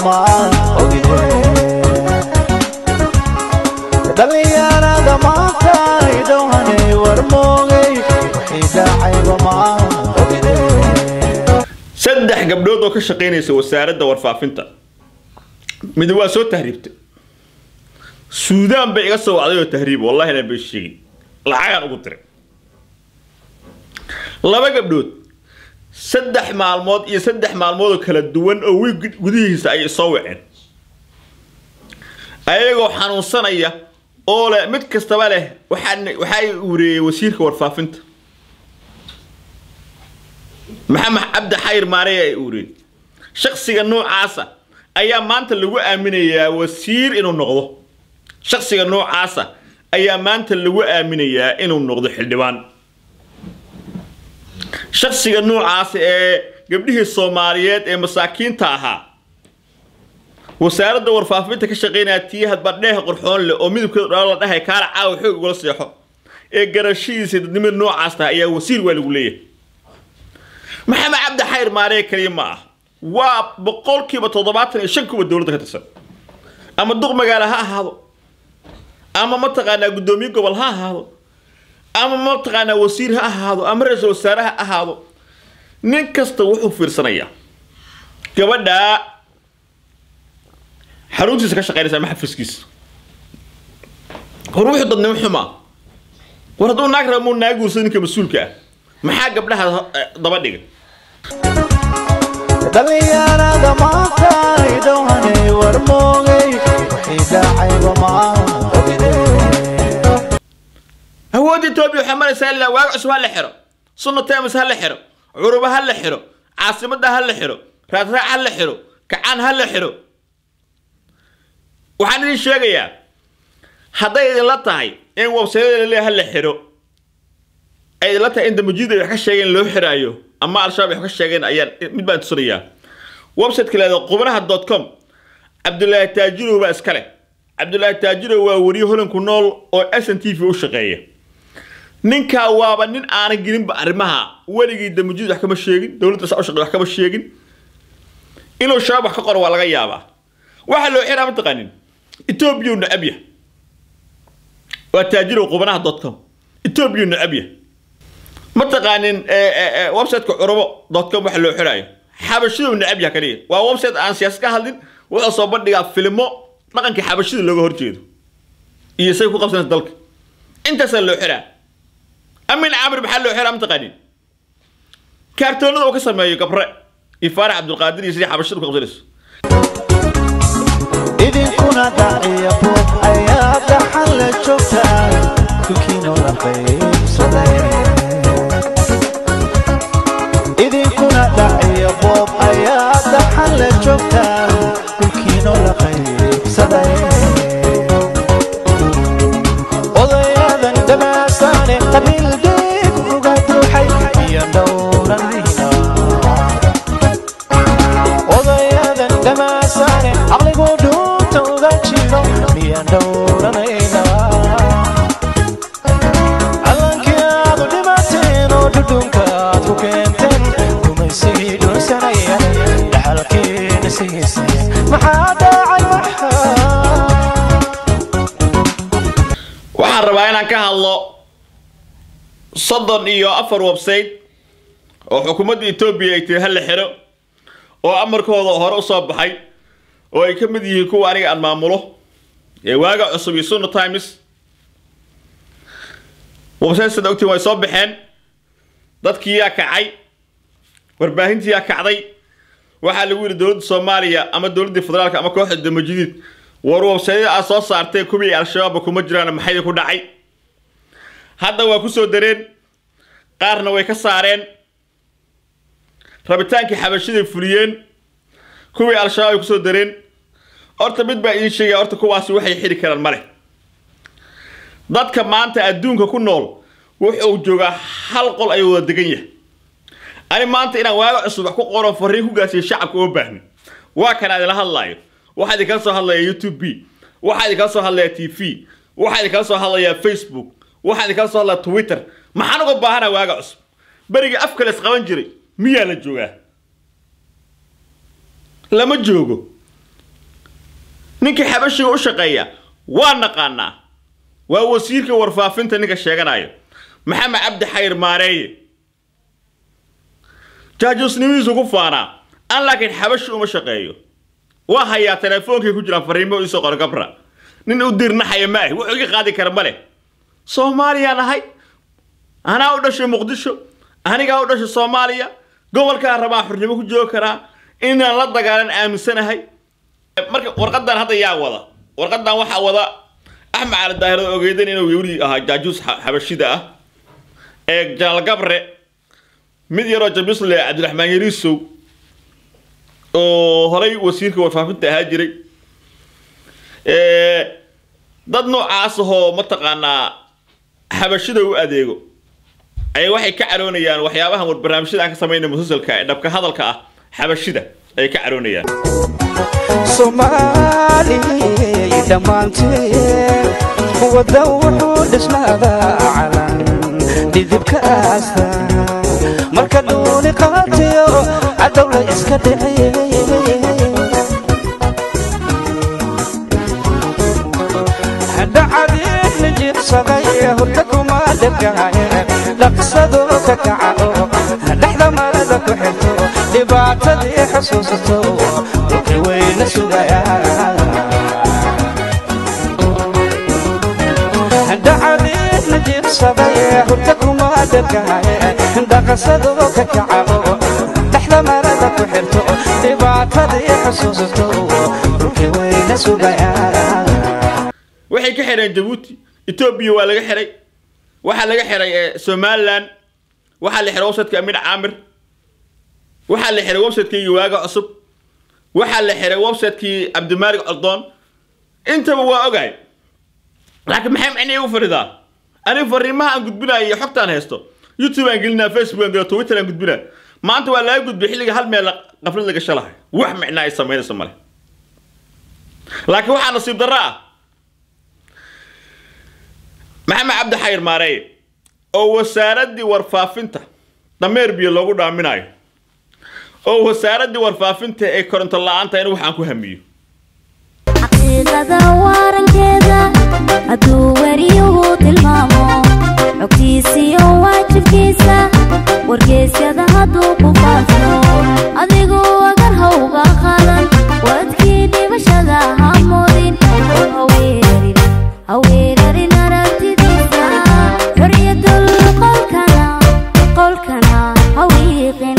maan ogide dhalinyarada maanta idhowanay war moogay wixii dhacayba maan ogide saddex gabdhood oo ka shaqaynaysa wasaaradda warfaafinta mid waa soo tahriibtay suudaan bay iga soo wacday oo tahriib wallahi na bay sheegin lacagaan ugu diray laba gabdhood saddex maalmood iyo saddex maalmood oo kala duwan oo wiig gudihiisa ayay soo waceen ayagoo xanuunsanaya oo leh mid kastaba leh waxaa waxaa ureeyey wasiirka warfaafinta maxamed cabdi xayr maarey ay uureen shaksiga noocaasa ayaa maanta lagu aaminayaa wasiir inuu noqdo shaksiga noocaasa ayaa maanta lagu aaminayaa inuu noqdo xildhibaan shaksiga noocaasa ee gabdhihii soomaaliyeed ee masaakiinta ahaa wasaaradda warfaafinta ka shaqaynaya tii hadbadheeh qorxoon leh oo midabkeedu dhala la dhahay kaala caawa xoog ugala seexo ee garashadiisa dadnimada noocaas tahay ayaa wasiir waa lagu leeyahay maxamed cabdi xayr maaree kaliya ma ah waa boqolkiiba toddobaatan iyo shan kuwa dowladda ka tirsan ama duq magaalo ha ahaado ama mataqaanaa guddoomiye gobol ha ahaado ama mataqaanaa wasiir ha ahaado ama ra-iisul wasaare ha ahaado nin kasta wuxuu fiirsanayaa gabadhaa xaruntiisa ka shaqaynaysa ama xafiskiisa hor wuxuu dadnimo xumaa war hadduu naag raba muu naag guursa ninka mas-uulka ah maxaa gabdhaha eh, daba dhigay dhalinyarada maanta idhowanay war moogay wixii dhacayba maan ogide awoodda etoobiya waxay maraysaa ilaa waaga cusub ha la xiro sunna temis ha la xiro curuba ha la xiro caasimadda ha la xiro raadraac ha la xiro kacaan ha la xiro waxaan idin sheegayaa hadday idinla tahay in websayada laleeya ha la xiro ay idinla tahay in dambajiida ay wax ka sheegeen loo xiraayo ama al-shabaab ay wax ka sheegeen ayaan mid baan tusinayaa website-ka leeda qubnaha dot com cabdulaahi taajirow baa iska leh cabdulaahi taajirow waa weriye holanku nool oo s n t v u shaqeeya ninkaa waaba nin aanan gelinba arrimaha weligii dambajiid wax kama sheegin dowladda saa u shaqeey wax kama sheegin inuu shabaab wax ka qoro waa laga yaabaa waxaa loo xiraa mataqaanin etoobiya nacabya waa taajirow qubnaha dot com etoobiya nacabya mataqaanin websiteka curubo dot com waxa loo xiraayo xabashidu nacabya kaliya waa website aan siyaasad ka hadlin wuxuu soo bandhigaa filmo dhaqankii xabashida looga horjeedo iyo say ku qabsanaysa dalka intaasaa loo xiraa amin camri maxaa loo xiraa mataqaanin kaartoonada uu ka sameeyo gabre iyo faarax cabdulqaadir iyo sidii xabashida ku qabsanayso idinkuna dhaciya buuq ayaa dhaxan la joogtaa dhulkiinoo la qaybsaday idinkuna dhaciya boob ayaa dhaxan la joogtaa dhulkiinoo la qaybsaday odayadan dhamaasaane qabiil deeg uga duuxay iyo dhowranayna odayadan dhamaasaane caqligu dhuunta uga jiro miyaan dhowranaynaa callankii aad u dhimateen oo dhudhunka aad ku keenteen gumaysigii dhunsanaya dhaxalkiina sigiisay maxaa dhacay waxaa waxaan rabaa inaan ka hadlo soddon iyo afar website oo xukuumadda etoobiya ay tiri ha la xiro oo amarkooda hore u soo baxay oo ay ka mid yihiin kuwa aniga aan maamulo ee waaga cusub iyo sunna times website sida ogtiin way soo baxeen dadkii yaa kacay warbaahintii yaa kacday waxaa lagu yidhi dowladda soomaaliya ama dowladdii federaalka ama kooxda damajidiid war websayada aad soo saartee kuwii al-shabaabba kuma jiraan maxay ku dhacay hadda waa ku soo dareen qaarna way ka saareen rabitaankii xabashiday fuliyeen kuwii al-shabaab ay kusoo dareen horta mid baa idiin sheegaya horta kuwaasi waxay xidhi karaan male dadka maanta adduunka ku nool wuxuu joogaa hal qol ayuu wada degan yahay ani maanta inaan waaga cusub wax ku qoran fariin ku gaarsiiyo shacabka uma baahni waa kan adila hadlaayo waxaa idinkala soo hadlaya youtube b waxaa idinkala soo hadlaya t v waxaa idinkala soo hadlaya facebook waxaa idinkala soo hadlaya twitter maxaan uga baahana waaga cusub berigii afka la isqaban jiray miyaa la joogaa lama joogo ninkii xabashiga u shaqeeya waa naqaanaa waa wasiirka warfaafinta ninka sheeganayo maxamed cabdi xayr maareeye jaajuusnimihiisu ku faanaa an laakiin xabashi uma shaqeeyo waa hayaa teleefoonkay ku jiraan fariimo isoo qor gabra nin u dirnaxaya ma ahi wuxuu iga qaadi kara ma leh soomaaliyaan ahay anaa u dhashay muqdisho anigaa u dhashay soomaaliya gobolkaa rabaa xurnimo ku joogi karaa inaan la dagaalan aaminsanahay marka warqadan hadda yaa wada warqadan waxaa wada axmed cali daahir oo ogeydan inuu weli ahaa jaajuus xa- xabashida ah ee janaal gabre mid yaroo jabiis le cabdiraxmaan yariisow oo horay wasiirka warfaafinta ahaa jiray Ee, dad noocaas ahoo mataqaanaa xabashida u adeego ayaa waxay ka caroonayaan waxyaabahan war barnaamijyada aan ka samaynay musalsalka ee dhabka hadalka ah xabashida ayay ka caroonayaan soomaaliyay dhammaanteen wadda wuxuu dhisnaadaa calan dhidibka aasta marka dhuuni qaatiyo cadowla iska dhiciyey dhacadiidna jiibsaday hurda kuma dhegaaye dhaqsado ka kaco dhexda marada ku xirto dhibaatadii xusuusato dhulki weyna sugayaan dhacadiidna jiibsaday hurda kuma dhegaaye dhaqsado ka kaco dhexda marada ku xirto dhibaatadii xusuusato dhulki weyna sugayaan waxay ka xireen jabuuti etoobiya waa laga xiray waxaa laga xiray ee somalilan waxaa la xiray websiteka amin caamir waxaa la xiray websitekii waaga cusub waxaa la xiray websitekii cabdimaalig coldoon intaba waa ogahay laakiin maxay macnii igu faridaa aniga fariimaha aan gudbinayo iyo xogtaan haysto youtube aan gelinaa facebook aan gelina twitter aan gudbinaa maanta waa laga gudbay xilliga hal meel qaflad laga shalahay wax micnaa ay samaynayso male laakiin waxaa nasiib darro ah maxamed cabdi xayr maareeye oo wasaaraddii warfaafinta dameer biyo loogu dhaaminayo oo wasaaraddii warfaafinta ee koronto la-aanta in waxaan ku hamiyo xaqiiqada waarankeeda hadduu weriyuhu tilmaamo xogtiisiyo waajibkiisa wargeysyada hadduu ku faafo adigu agar hawga qadan wadkii dhibashada ha moodin oo haweerarin haweerarin aragtidiisa xoriyadul qolkana qolkana hawiiqin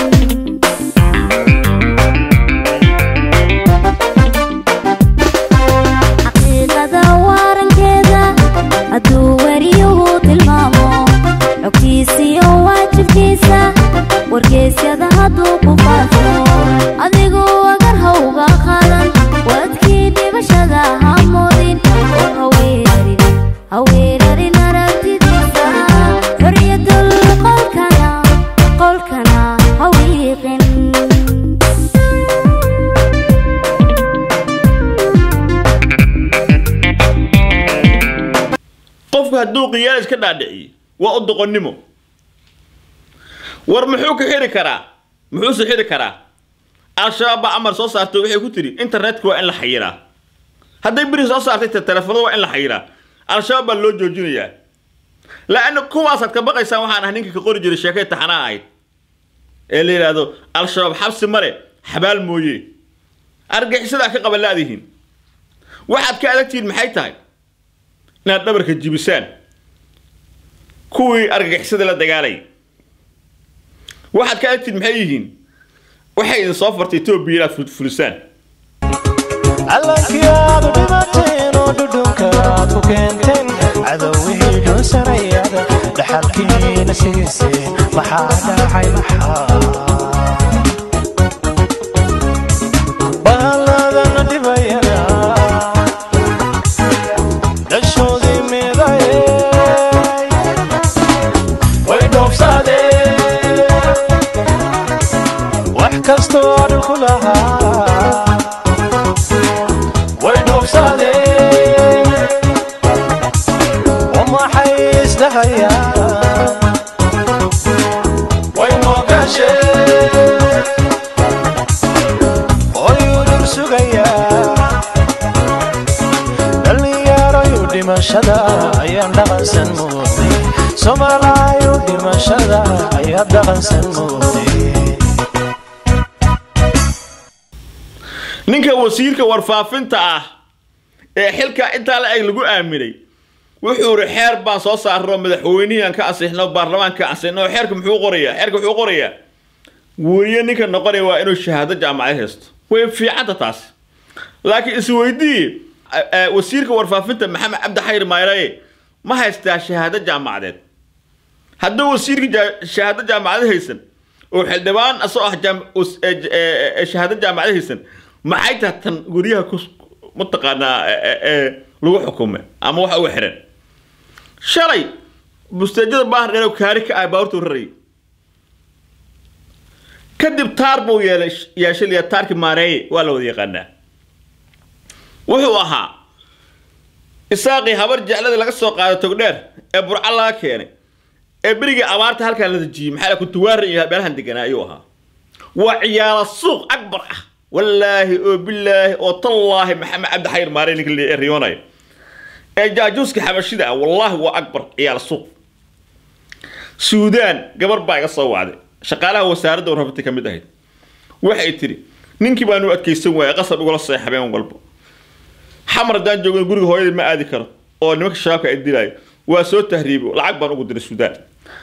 xaqiiqada waarankeeda hadduu weriyuhu tilmaamo xogtiisiyo waajibkiisa wargeysyada hadduu ku faafo adigu agar hawga qadan wadkii dhibashada ha moodin oo haweerarin haweerarin aragtidiisa xoriyadul qolkana qolkana hawiiqin qofku hadduu qiyaal iska dhaadhiciyo waa u doqonnimo war muxuu ka xiri karaa muxuuse xiri karaa al-shabaab baa amar soo saartay waxay ku tidhi internetka waa in la xayiraa hadday beri soo saartay te telefoonada waa in la xayiraa al-shabaab baa loo joojinayaa la-anna kuwaasaad ka baqaysaan waxaan ah ninka ka qori jiray sheekay taxanaa ahayd ee la yidhaahdo al-shabaab xabsi male xabaal mooye argaxisadaa ka qaban laadihiin waxaad ka adagtihiin maxay tahay inaad dhabarka jibisaan kuwii argagixisada la dagaalay waxaad ka agtid maxay yihiin waxay idin soo fartay etoobiya inaad ful- fulisaan callankii aad u dhimateen oo dhudhunka aad ku keenteen cadowihii dhunsanayada dhaxalkiina siiseen maxaa dhacay maxaa baaladana dhibayana dhashoodii midayey way dhoofsadeen wax kastoo dhulku lahaa way dhoofsadeen oo maxay isdhahayaan way moogasheen oo yudub sugayaa dhimashada ayaan dhaqansan moodnay soomaalaayo dhimashada ayaa dhaqansan moodnay ninka wasiirka warfaafinta ah ee xilka intaa la eg lagu aaminay wuxuu iri xeer baan soo saarno madaxweynihii aan ka ansixno baarlamaanka ka ansixno xeerka muxuu qorayaa xeerka wuxuu qorayaa weriye ninka noqonaya waa inuu shahaado jaamacad haysto way fiicanta taas laakiin isweydii wasiirka warfaafinta maxamed cabdi xayr mayreye ma haystaa shahaado jaamacadeed hadduu wasiirka ja- shahaado jaamacad haysan oo xildhibaan asoo ah jaam- us- ee- ee- ee shahaado jaamacad haysan maxay tahay tan guryaha ku mataqaanaa ee- ee- ee lagu xukumay ama waxa uga xiran shalay busteejada baahar dheer oo kaari ka ah baaburta rarayay kadib taar buu yeelay yeeshay taarki maareeye waa la wada yaqaanaa wuxuu ahaa isaaqii habar jecladii laga soo qaaday togdheer ee burca laga keenay ee berigii abaarta halkan la dejiyey maxaa la kuntuwaari iyo meelahan deganaa ayuu ahaa waa ciyaala suuq akbar ah wallaahi oo bilaahi oo tallaahi maxamed cabdi xayr maarey ninka la riyoonayo ee jaajuuska xabashida ah wallaahi waa akbar ciyaala suuq suudaan gabar baa iga soo wacday shaqaalaha wasaaradda warfaafinta ka mid ahayd waxay tidhi ninkii baanu adkaysan waayay qasab igula seex habeen walba xamar haddaan joogin guriga hooyadii ma aadi karo oo nimanka shabaabka ay dilaayo waa soo tahriibo lacag baan ugu diray suudaan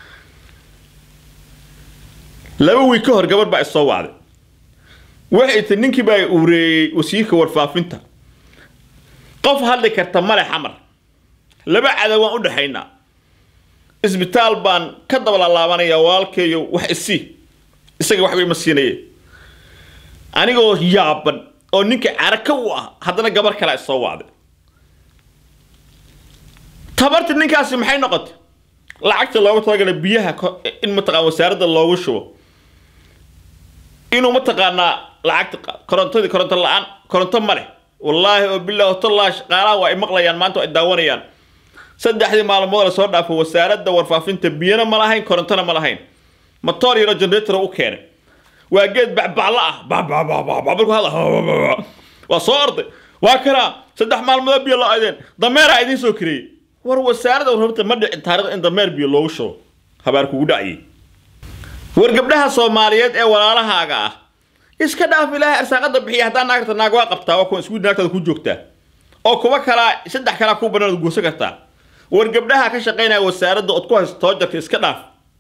laba wiig ka hor gabar baa isoo wacday waxay tidhi ninkii baa ureeyey wasiirka warfaafinta qof hadli karta male xamar laba cadow waan u dhexaynaa isbitaal baan ka daba laalaabanaya walaalkeeyo wax isii isaga waxba ima siinaye anigoo yaaban oo ninka caraka u ah haddana gabar kale isoo wacday tabarti ninkaasi maxay noqotay lacagta loogu talagalay biyaha ko- in mataqaan wasaaradda loogu shubo inuu mataqaanaa lacagta qa- korontadii koronto la-aan koronto ma leh wallaahi oo bilaahi tallaahi shaqaalaha waa ay maqlayaan maanta waa ay daawanayaan saddexdii maalmood la soo dhaafo wasaaradda warfaafinta biyana ma lahayn korontona ma lahayn matoor yaro generator u keenay waa geed bacbaclo ah bacbacbacbacbarku hadla waa soo orday waa kanaa saddex maalmood biyo la aydeen dameeraa idiin soo kareeyey war wasaaradda warfaafinta ma dhicin taariikhda in dameer biyo loogu shubo habaar kugu dhacayay war gabdhaha soomaaliyeed ee walaalahaaga ah iska dhaaf ilaahay arsaaqada bixiya haddaa naagta naag waa qabtaa waa kuwa isku naagtaada ku joogtaa oo kuwa kalaa saddex kalaa ku banaan guursan kartaa war gabdhaha ka shaqaynaya wasaaradda ood ku haysto toojarka iska dhaaf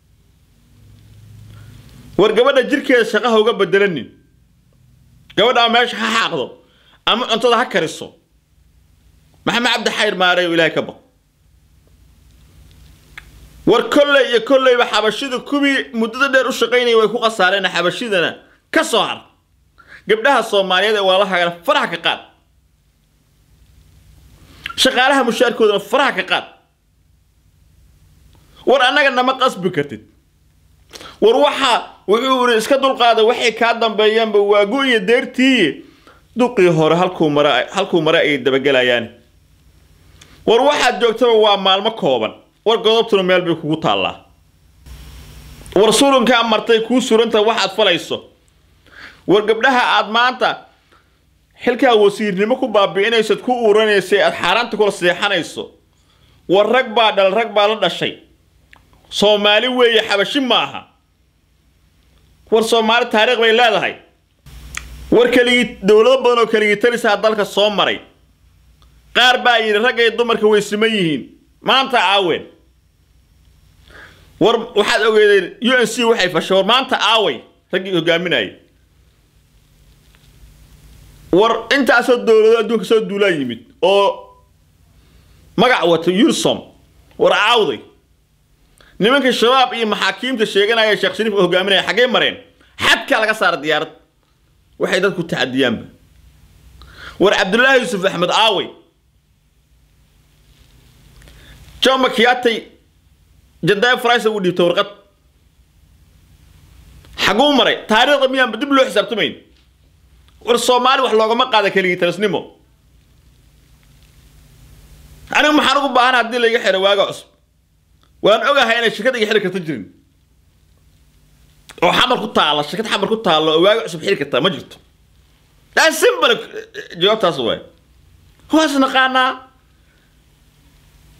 war gabadha jirkeeda shaqaha uga bedelanin gabadha ama meesha ha xaaqdo ama cuntada ha kariso maxamed cabdi xayr maarey oo ilaahay ka baq war kolley iyo kolleyba xabashida kuwii muddada dheer u shaqaynaya way ku khasaareen xabashidana ka soo har gabdhaha soomaaliyeed ee walaalahagana faraha ka qaad shaqaalaha mushaarkoodana faraha ka qaad war annaga nama qasbi kartid war waxa wuxuu yiri iska dulqaada waxay kaa dambeeyaanba waagu iyo deertii duqii hore halkuu mara halkuu mare ay dabagelayaan war waxaad joogtaba waa maalmo kooban war godobtuna meel bay kugu taallaa war surunkaa martay kuu suranta waxaad falayso war gabdhaha aad maanta xilkaa wasiirnimo ku baabi'inaysad ku uuranaysay aad xaaraanta kula seexanayso war rag baa dhal rag baa la dhashay soomaali weeye xabashi maaha war soomaali taariikh bay leedahay war keligii dowlado badan oo keligii talisaa dalka soo maray qaar baa yidhi ragga iyo dumarka way siman yihiin maanta aaween war waxaad ogeedeen u n c waxay fashay war maanta aaway raggii hogaaminayay war intaasoo dowlado adduunka soo duulaa yimid oo magac wata unisom war aawday nimanka shabaab iyo maxaakiimta sheeganaya sheekh shariif oo hogaaminaya xaggee mareen xadkaa laga saara diyaarad waxay dadku tacadiyaanba war cabdullaahi yuusuf axmed aaway john makiatay jadaab farais uu dhiibtay warqad xaguu maray taariikhda miyaanba dib loo xisaabtamayn war soomaali wax loogama qaada keligii talasnimo anigu maxaan ugu baahan haddii laiga xiro waaga cusub waan ogahay inay shirkad iga xiri karta jirin oo xamar ku taalla shirkad xamar ku taallo oo waaga cusub xiri kartaa ma jirto daa simple jawaabtaas waay waas naqaanaa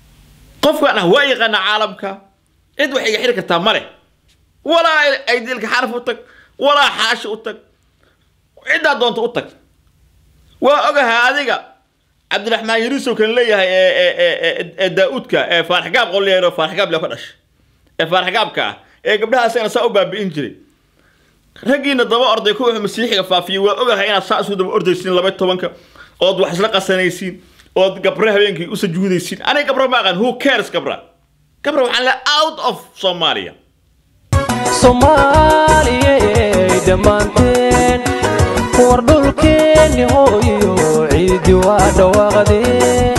qofkan ah waa yaqaana caalamka cid wax iga xiri kartaa male walaa aydilka xaraf u tag walaa xaashi u tag ciddaa doonta u tag waa ogahay adiga cabdiraxmaan yariisow kan leeyahay ee- ee- ee- ee- ee daa'uudka ee faarxgaab qolleero faarxgaab le ka dhashay ee faarxgaabka ah ee gabdhaha asagana saa u baabi'in jiray raggiina daba orday kuwa masiixiga faafiyey waa ogahay inaad saa isu daba ordaysiin laba tobanka ood wax isla qasanaysiin ood gabra habeenkii u sajuudaysiin aniga gabra ma aqaan who cares gabra gabra waxaan le out of soomaaliya soomaaliyey dhammaanteen war dhulkeenni hooyo ciidi waa dhawaaqdeen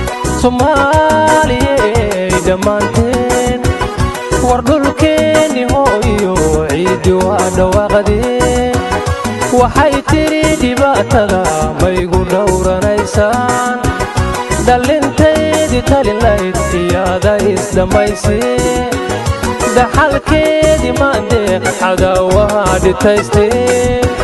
soomaaliyey dhammaanteen war dhulkeenni hooyo ciidi waa dhawaaqdeen waxay tidhi dhibaatada maygu dhowranaysaan dhallintaydii talilayd iyaada isdhammayseen dhaxalkeedii maandeeq cadaawaha dhitaysteen